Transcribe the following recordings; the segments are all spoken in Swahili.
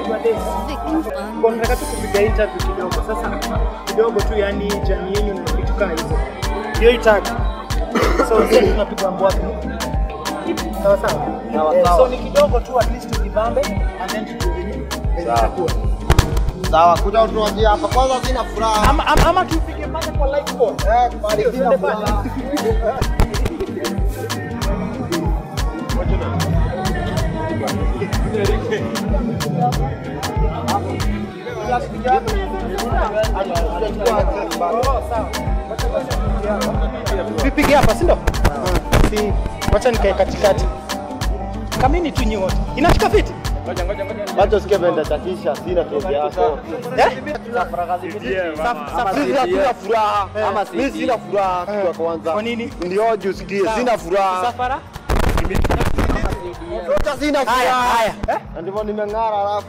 naitwa Desi. Kwa nataka tu kupiga interview kidogo. Sasa kidogo tu yani jamii yenu na vitu kama hizo. Ndio itaka. So sasa tunapiga mbwa wapi? Sawa sawa. Sawa, Eh, sawa. So ni kidogo tu at least tujibambe and then tujue Sawa. itakuwa. Sawa, kuja utuanzie hapa. Kwanza sina furaha. Ama ama, ama tupige pale kwa live call. Eh, kubali Sio, sina tuende pale. furaha. Vipige hapa, si ndio? Si, wacha nikae katikati. Kamini tu nyi wote. Inashika fiti? Wacha usikie venda chatisha, sina tozi yako. Eh? Sisi hatuna furaha. Mimi sina furaha kitu ya kwanza. Kwa nini? Ndio juu usikie, sina furaha. Safara? Hata sina Haya, furaha. haya. Na ndivyo nimeng'ara alafu.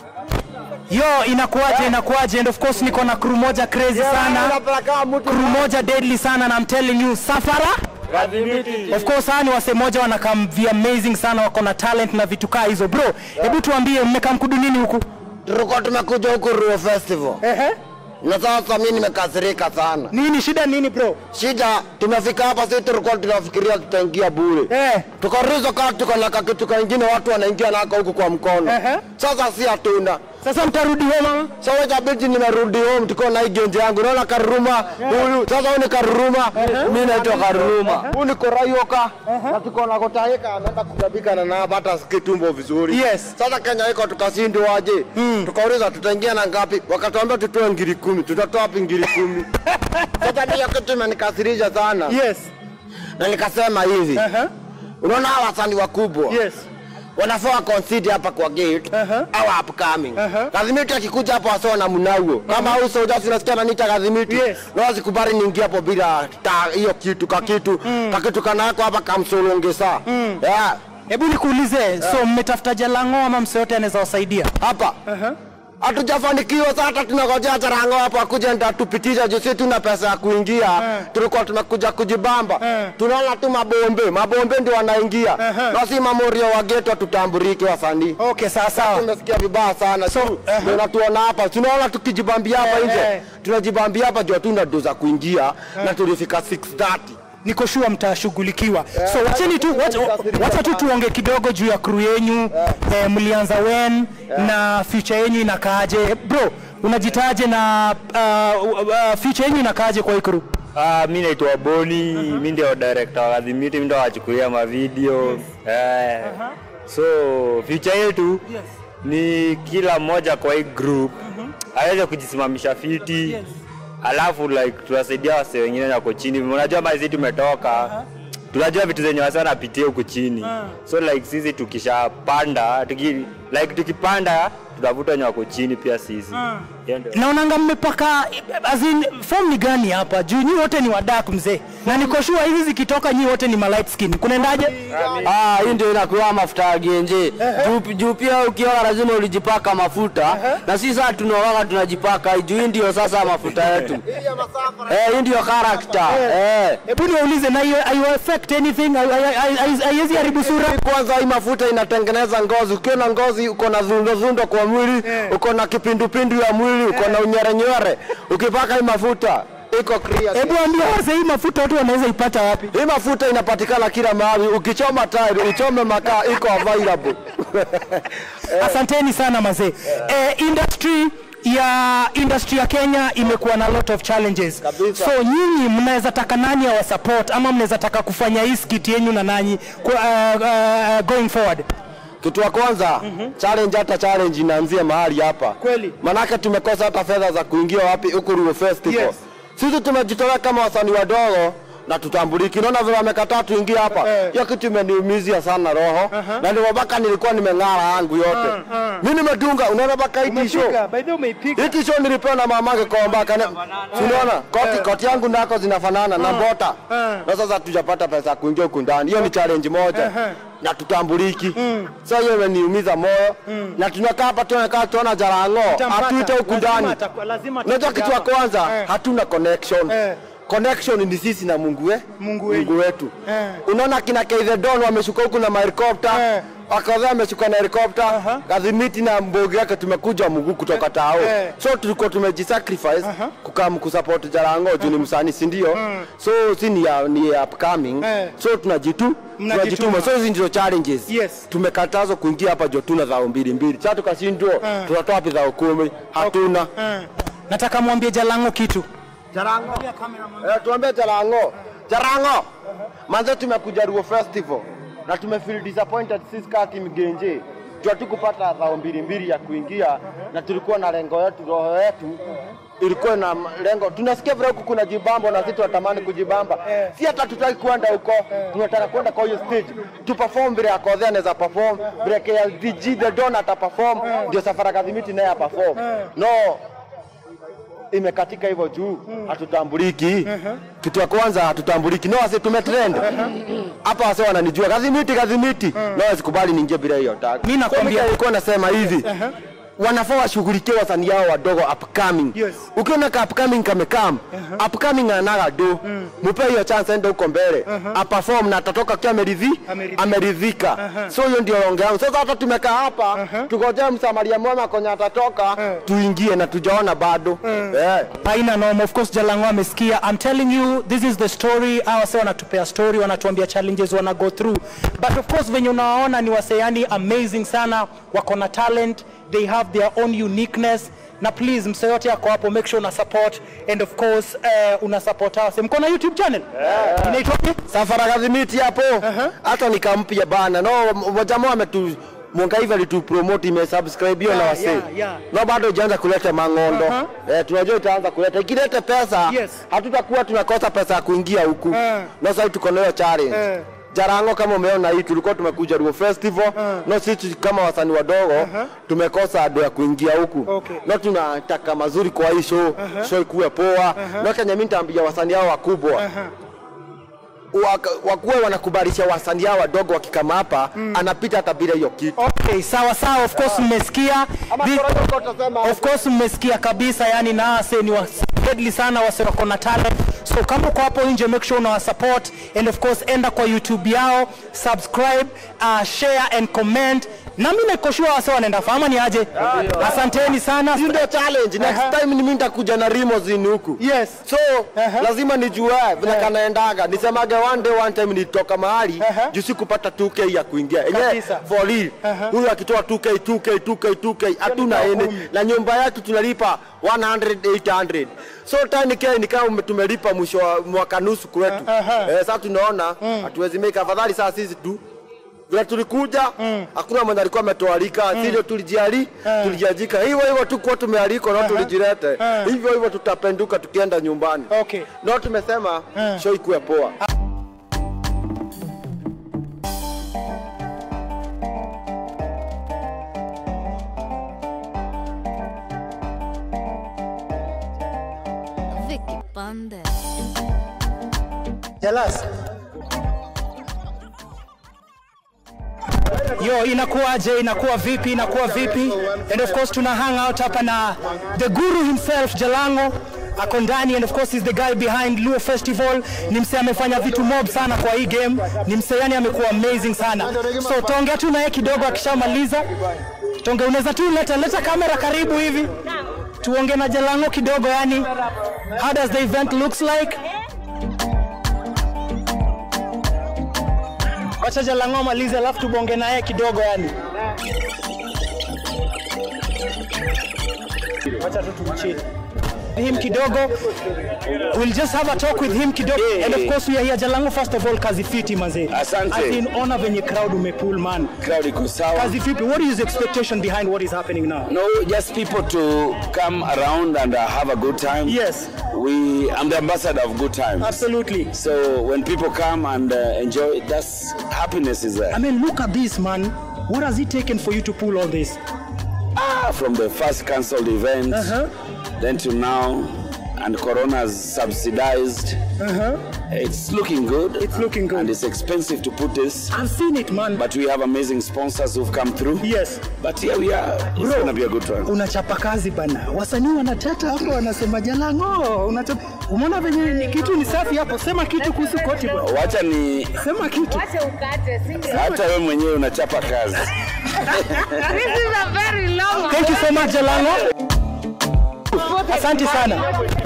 Yo, inakuaje inakuaje? And of course niko na crew moja crazy sana. Napeleka mtu Crew moja deadly sana na I'm telling you Safara Of course hawa ni wase moja wanakam vi amazing sana wako na talent na vitu kaa hizo bro. Hebu tuambie mmekaa mkudu nini huku? Tulikuwa tumekuja huku Ruo Festival. Ehe. Na sasa mimi nimekasirika sana. Nini shida nini bro? Shida tumefika hapa sisi tulikuwa tunafikiria tutaingia bure. Eh. Tukauliza kama tuko na kakitu kingine watu wanaingia nako huku kwa mkono. Ehe. Sasa si hatuna. Sasa mtarudi home mama? Sasa itabidi nimerudi home tuko na hii genje yangu. Naona Karuruma huyu. Sasa huyu ni Karuruma. Mimi naitwa Karuruma. Huyu ni Korayoka. Na tuko na Kotaika anaenda kutabika na napata kitumbo vizuri. Yes. Sasa Kenya iko tukashindwa aje. Tukauliza tutaingia na ngapi? Wakatuambia tutoe ngiri kumi. Tutatoa wapi ngiri kumi? Sasa ndio kitu imenikasirisha sana. Yes. Na nikasema hivi. Aha. Unaona hawa wasanii wakubwa Yes. wanafaa consider hapa kwa gate Aha. au upcoming. Aha. Kadhimiti akikuja hapo wasio na mnauo kama huyu soja sinasikia ananiita Kadhimiti Yes. na wasikubali niingie hapo bila ta- hiyo kitu ka kitu ka kitu kanako hapa kamsolongesa yeah. Hebu nikuulize, so mmetafuta Jalango ama mse yote anaweza wasaidia? hapa hatujafanikiwa sasa, hata tunangojea Jarango hapo akuja ndio atupitisha juu sisi tuna pesa ya kuingia. Tulikuwa tumekuja kujibamba, tunaona tu mabombe mabombe ndio wanaingia, na si mamorio wa geto tutambulike wasanii. Okay, sawa sawa. Tumesikia vibaya sana so, ndio natuona hapa, tunaona tukijibambia hapa Eh, nje, eh. tunajibambia hapa juu hatuna ndo za kuingia na tulifika 6:30 niko sure mtashughulikiwa. So wacheni tu wacha, wacha tu tuonge kidogo juu ya crew yenyu eh, mlianza when na future yenyu inakaaje? Bro, unajitaje na uh, uh, future yenyu inakaaje kwa hii crew? Ah, mi naitwa Boni, mi ndio director wa Kadhimiti, mi ndio wachukulia mavideo eh. So future yetu ni kila mmoja kwa hii group aweze kujisimamisha fiti alafu like tunasaidia wase wengine wako chini. Unajua mali tumetoka tunajua vitu zenye wase wanapitia huku chini so like sisi tukishapanda tuki, like tukipanda tutavuta wenye wako chini pia sisi Hiyo ndio. Naonanga mmepaka as in form ni gani hapa? Juu nyi wote ni wadak mzee. Na niko sure hizi zikitoka nyi wote ni ma light skin. Kunaendaje? Ah, hii ndio inakuwa mafuta ya genje. Juu juu pia ukioga lazima ulijipaka mafuta na sisi sasa tunaoga tunajipaka juu hii ndio sasa mafuta yetu. Eh, hii ndio character. Eh. Hebu niwaulize na hiyo hiyo affect anything? Hai- hai- hai- hai- Haiwezi haribu sura? kwanza hii mafuta inatengeneza ngozi. Ukiwa na ngozi uko na dhundo dhundo kwa mwili, uko na kipindupindu ya mwili, uko na unyerenywere, ukipaka hii mafuta iko clear. Hebu ambia wase hii mafuta watu wanaweza ipata wapi? Hii mafuta inapatikana kila mahali. Ukichoma tairi, uchome makaa, iko available. Asanteni sana mazee. Eh, industry ya industry ya Kenya imekuwa na lot of challenges. Kabisa. So nyinyi mnaweza taka nani awa support ama mnaweza taka kufanya hii skit yenyu na nanyi kwa, uh, uh, going forward? Kitu ya kwanza challenge, hata challenge inaanzia mahali hapa Kweli. manake tumekosa hata fedha za kuingia wapi huku Ruo Festival. Yes. Sisi tumejitolea kama wasanii wadogo na tutambuliki. Unaona vile wamekataa tuingie hapa, Eh. hiyo kitu imeniumizia sana roho na ndio mpaka nilikuwa nimeng'ara yangu yote. Mimi nimedunga, unaona mpaka hii show By the way umeipiga. hiki show nilipewa na mamake kwa mbaka. Unaona koti koti yangu nako zinafanana na mbota, na sasa hatujapata pesa ya kuingia huku ndani. Hiyo ni challenge moja na tutambuliki. Sasa hiyo imeniumiza moyo, na tunakaa hapa tunakaa tuona Jarango Utampata. atuite huku Lazima ndani. atakuwa- lazima Unajua atakuja kitu ya hapa. kwanza Eh. hatuna connection. Eh. Connection ni sisi na Mungu we, Mungu wenyu. Mungu wetu. Eh. Unaona kina Keithe Don wameshuka huku na mahelikopta Eh. Akodhe ameshuka na helikopta Gathimiti na mbogi yake tumekuja mguu kutoka tao Eh. so tulikuwa tumejisacrifice kukam kusupport Jarango juu ni msanii si ndio so si ni, ya, ni ya upcoming Eh. so tunajitu Mnajituma. tunajituma so hizi ndio challenges Yes. tumekatazwa kuingia hapa Jotuna dhao mbili mbili sasa tukashindwa tunatoa wapi dhao kumi hatuna Eh. nataka mwambie jalango kitu Jarango. Eh, tuambie Jarango. Jarango. Manze tumekuja Ruo Festival na tumefeel disappointed sisi kama timu Genje. Juu hatukupata dhao mbili mbili ya kuingia na tulikuwa na lengo yetu, roho yetu ilikuwa na lengo. Tunasikia vile huku kuna jibambo na sisi tunatamani kujibamba. Si hata tutaki kwenda huko, tunataka kwenda kwa hiyo stage. Tu perform vile Akodhe anaweza perform, vile KLDG the Don ata perform, ndio Safari Kadhimiti naye perform. No, imekatika hivyo juu hatutambuliki. Kitu ya kwanza hatutambuliki, no wase tumetrend hapa, wase wananijua kadhimiti kadhimiti, no wasikubali niingie bila hiyo tag. Mi nakwambia- So, mimi nilikuwa nasema hivi wanafaa washughulikie wasanii hao wadogo upcoming. Yes. Ukiona ka upcoming kamekam upcoming anaga do mupe hiyo chance, ende huko mbele aperform na atatoka akiwa ameridhi Ameridhika. ameridhika. So hiyo ndio longe yangu. Sasa hata tumekaa hapa tugojea msamaria mwema kwenye atatoka tuingie na tujaona bado eh. haina noma of course jalango amesikia i'm telling you this is the story hawa wase wanatupea story wanatuambia challenges wana go through but of course venye unawaona ni waseyani amazing sana wako na talent they have their own uniqueness na please mse yote yako hapo make sure una support and of course uh, una support hawa wase. mko na youtube channel inaitwaje Safara Kadhimiti hapo hata nikampia bana no jamaa ametu Mwangaiva alitu promote ime subscribe hiyo na Yeah, wase yeah, yeah. no bado ijaanza kuleta mang'ondo Aha. eh, tunajua itaanza kuleta ikileta pesa Yes. hatutakuwa tunakosa pesa ya kuingia huku Eh. no sasa tuko na hiyo challenge Eh. Jarango kama umeona hii tulikuwa tumekuja Ruo Festival no sisi kama wasanii wadogo tumekosa ado ya kuingia huku Okay. no tunataka mazuri kwa hii show show ikuwe poa no Kenya mimi nitaambia wasanii hao wakubwa waka- wakuwe wanakubalisha wasanii hao wadogo wakikama hapa anapita hata bila hiyo kitu okay sawa sawa of course mmesikia Thi- of course mmesikia kabisa yani nase ni wase deadly sana wase wako na talent so kama uko hapo nje make sure unawa support and of course enda kwa youtube yao subscribe uh, share and comment na mimi niko sure wase wanaenda fama ni aje asanteni sana hii ndio challenge next Aha. time ni mimi nitakuja na limousine huku yes so lazima nijue vile kanaendaga nisemage one day one time nilitoka mahali Aha. juu sikupata 2k ya kuingia yenyewe Kabisa. for real huyu akitoa 2k 2k 2k 2k hatuna Hiyo ni ene kumi. na nyumba yetu tunalipa 100 800 so time k nikaa tumelipa mwisho wa mwaka nusu kwetu Aha. eh, sasa tunaona hatuwezi make afadhali saa sisi tu vile tulikuja hakuna mwenye alikuwa ametoalika mm. sivyo tulijiali tulijiajika hivyo hivyo tu kuwa tumealikwa na tulijilete hivyo hivyo tutapenduka tukienda nyumbani Okay. no tumesema show ikuwe poa Vicky Bandes. Jealous. Yo, inakuwaje? Inakuwa vipi? Inakuwa vipi? And of course tuna hang out hapa na the guru himself Jalango ako ndani and of course is the guy behind Luo Festival. Ni msee amefanya vitu mob sana kwa hii game. Ni msee yani amekuwa amazing sana. So taongea tu naye kidogo akishamaliza. Tonge, unaweza tu leta leta kamera karibu hivi. Tuongee na Jalango kidogo yani. How does the event looks like? Wacha Jalango amalize alafu tubonge naye kidogo yani. Wacha tu tumchill. Him kidogo. We'll just have a talk with him kidogo. Yeah. And of course we are here Jalango first of all kazi fiti manze. Asante. As in honor venye crowd umepull man. crowd iko sawa. Kazi fiti. What is the expectation behind what is happening now? No, just people to come around and uh, have a good time. Yes. We, I'm the ambassador of good times. Absolutely. So when people come and uh, enjoy, that's happiness is there. I mean look at this man. What has it taken for you to pull all this? Ah, from the first cancelled event, Uh-huh. then to now, and Corona's subsidized. It's looking good. It's looking good. And it's expensive to put this. I've seen it man. But we have amazing sponsors who've come through. Yes. But here we are. It's gonna be a good one. unachapa kazi bana, wasanii wanateta hapo, wanasema Jalango, unachapa. Umeona venye ni kitu ni safi hapo. Sema kitu kuhusu koti bwana, Wacha ni sema kitu. Wacha ukate, si ndio? hata wewe mwenyewe unachapa kazi. This is a very long Thank you so much Jalango. Asante sana.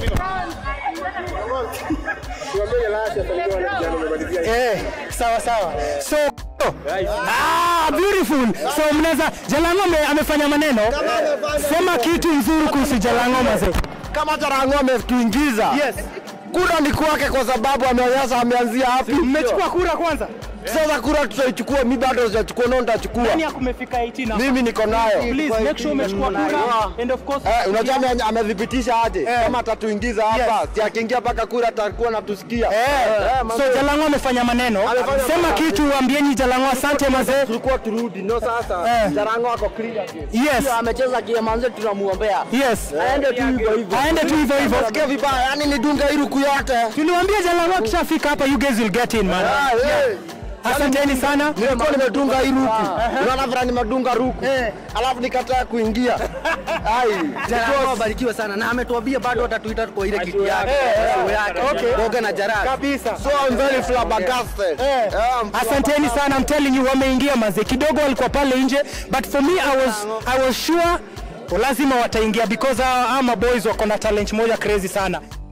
Eh, sawa sawa. So Ah, beautiful. So mnaweza Jalango ame, amefanya maneno. Sema kitu nzuri kuhusu Jalango mazee. kama Jarango ametuingiza Yes. kura ni kwake kwa sababu ameonyesha ameanzia hapi. Mmechukua kura kwanza? Sasa kura tutaichukua, mi bado sijachukua, ndio nitachukua. Nani akumefika 18 hapa? Mimi niko nayo. Please make sure umechukua kura and of course Eh, unajua ame- amethibitisha aje kama atatuingiza hapa, si akiingia mpaka kura atakuwa natusikia. Eh, mambo- so Jalango amefanya maneno. Amefanya Sema maneno. kitu waambieni Jalango asante mazee. tulikuwa turudi, no sasa Eh. Jarango ako clear. Yes. amecheza kiamanze tunamuombea Yes. Aende tu hivyo hivyo. Aende tu hivyo hivyo. Nasikia vibaya, yani nidunge iruku yote. Tuliwaambia Jalango akishafika hapa you guys will get in man. Ah, eh. Asanteni sana. Nilikuwa nimedunga hii ruku. Unaona vile nimedunga ruku. Alafu nikataa kuingia. Ai. Jarango abarikiwe sana na ametuambia bado atatuita kwa ile kiti yake show yake Okay. Boga na Jaraga Kabisa. So I'm very flabbergasted. Eh. Um, Asanteni sana, I'm telling you wameingia mazee. Kidogo walikuwa pale nje, but for me I was I was sure lazima wataingia because hawa hawa maboys wako na talent moja crazy sana.